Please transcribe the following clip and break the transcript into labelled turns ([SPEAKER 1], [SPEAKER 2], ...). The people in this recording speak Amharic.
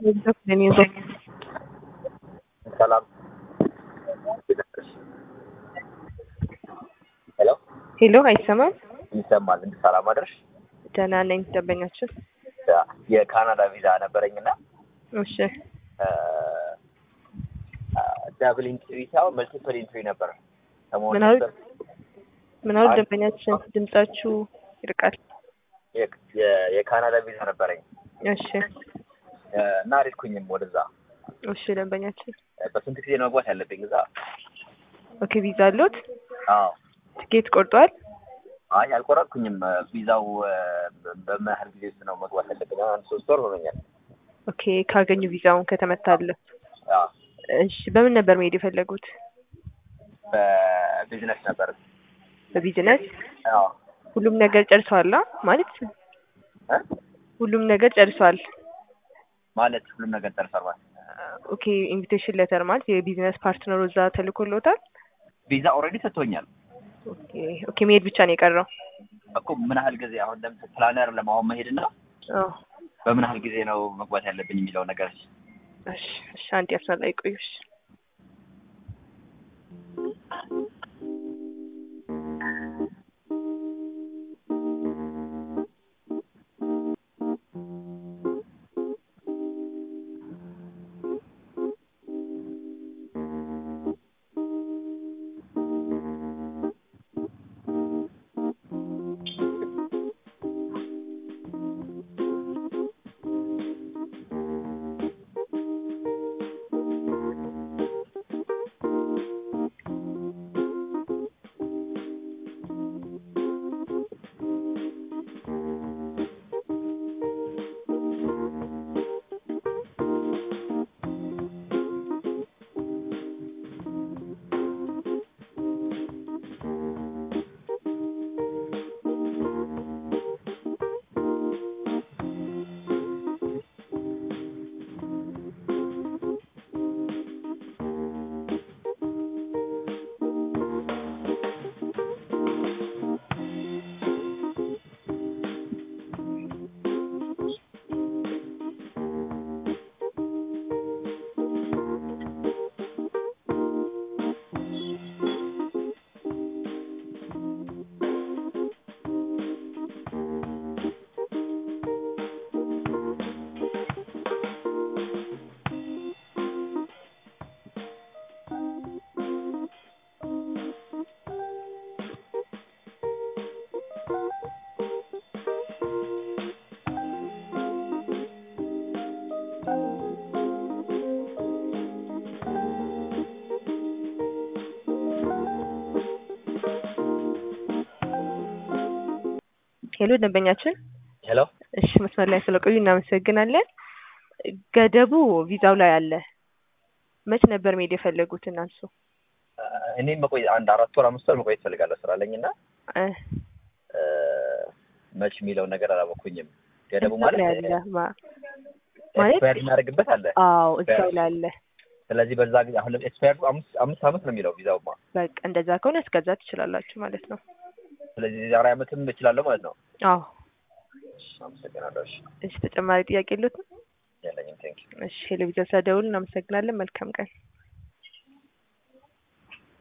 [SPEAKER 1] ሰላም ሄሎ
[SPEAKER 2] ሄሎ፣ አይሰማም?
[SPEAKER 1] ይሰማል። እንዴት ሰላም አደርሽ?
[SPEAKER 2] ደህና ነኝ። ደንበኛችን
[SPEAKER 1] የካናዳ ቪዛ ነበረኝና
[SPEAKER 2] እሺ፣
[SPEAKER 1] ዳብል ኢንትሪ ሳይሆን መልቲፕል ኢንትሪ ነበር። ሰሞኑን
[SPEAKER 2] ምን አሉ?
[SPEAKER 1] ነበር
[SPEAKER 2] ምን አሉ?
[SPEAKER 1] አይ-
[SPEAKER 2] ደንበኛችን ድምጻችሁ ይርቃል።
[SPEAKER 1] የ- የ- የካናዳ ቪዛ ነበረኝ
[SPEAKER 2] እሺ፣
[SPEAKER 1] እና አልሄድኩኝም ወደዛ።
[SPEAKER 2] እሺ። ደንበኛችን
[SPEAKER 1] በስንት ጊዜ ነው መግባት ያለብኝ እዛ?
[SPEAKER 2] ኦኬ፣ ቪዛ አሉት?
[SPEAKER 1] አዎ።
[SPEAKER 2] ትኬት ቆርጧል?
[SPEAKER 1] አይ አልቆረጥኩኝም። ቪዛው በምን ያህል ጊዜ ውስጥ ነው መግባት ያለብኝ? አሁን አንድ ሶስት ወር ሆኖኛል።
[SPEAKER 2] ኦኬ፣ ካገኙ ቪዛውን ከተመታለ።
[SPEAKER 1] አዎ።
[SPEAKER 2] እሺ፣ በምን ነበር መሄድ የፈለጉት?
[SPEAKER 1] በቢዝነስ ነበር።
[SPEAKER 2] በቢዝነስ
[SPEAKER 1] አዎ።
[SPEAKER 2] ሁሉም ነገር ጨርሰዋል? አ? ማለት
[SPEAKER 1] እ?
[SPEAKER 2] ሁሉም ነገር ጨርሰዋል።
[SPEAKER 1] ማለት ሁሉም ነገር ደርሷል ማለት
[SPEAKER 2] ኦኬ፣ ኢንቪቴሽን ሌተር ማለት የቢዝነስ ፓርትነሩ እዛ ተልኮሎታል?
[SPEAKER 1] ቪዛ ኦልሬዲ ሰጥቶኛል
[SPEAKER 2] ኦኬ፣ ኦኬ። መሄድ ብቻ ነው የቀረው?
[SPEAKER 1] እኮ ምን ያህል ጊዜ አሁን ለምሳሌ ፕላነር ለማሆን መሄድና
[SPEAKER 2] አዎ።
[SPEAKER 1] በምን ያህል ጊዜ ነው መግባት ያለብኝ የሚለው ነገር
[SPEAKER 2] እሺ፣ እሺ። አንድ ያስና ላይ ቆዩሽ። ሄሎ፣ ደንበኛችን
[SPEAKER 1] ሄሎ
[SPEAKER 2] እሺ መስመር ላይ ስለቆዩ እናመሰግናለን። ገደቡ ቪዛው ላይ አለ። መች ነበር መሄድ የፈለጉት እናንሱ?
[SPEAKER 1] እኔም መቆይ አንድ አራት ወር አምስት ወር መቆየት እፈልጋለሁ ስራ አለኝ እና
[SPEAKER 2] እ
[SPEAKER 1] መች የሚለውን ነገር አላወኩኝም። ገደቡ
[SPEAKER 2] እዛው
[SPEAKER 1] ማለት
[SPEAKER 2] ላይ አለ ማ- ማለት
[SPEAKER 1] ኤክስፓየርድ እናደርግበት አለ።
[SPEAKER 2] አዎ እዛው ላይ አለ።
[SPEAKER 1] ስለዚህ በዛ ጊዜ አሁን ኤክስፓየርዱ አምስት አምስት አመት ነው የሚለው ቪዛውማ።
[SPEAKER 2] በቃ እንደዛ ከሆነ እስከዛ ትችላላችሁ ማለት ነው።
[SPEAKER 1] ስለዚህ ዛሬ አመትም እችላለሁ ማለት ነው።
[SPEAKER 2] አዎ
[SPEAKER 1] እሺ፣ አመሰግናለሁ። እሺ፣
[SPEAKER 2] እሺ። ተጨማሪ ጥያቄ የሉትም?
[SPEAKER 1] የለኝም። ቴንክ
[SPEAKER 2] እሺ ቴሌቪዥን ስለደውሉ እናመሰግናለን። መልካም ቀን።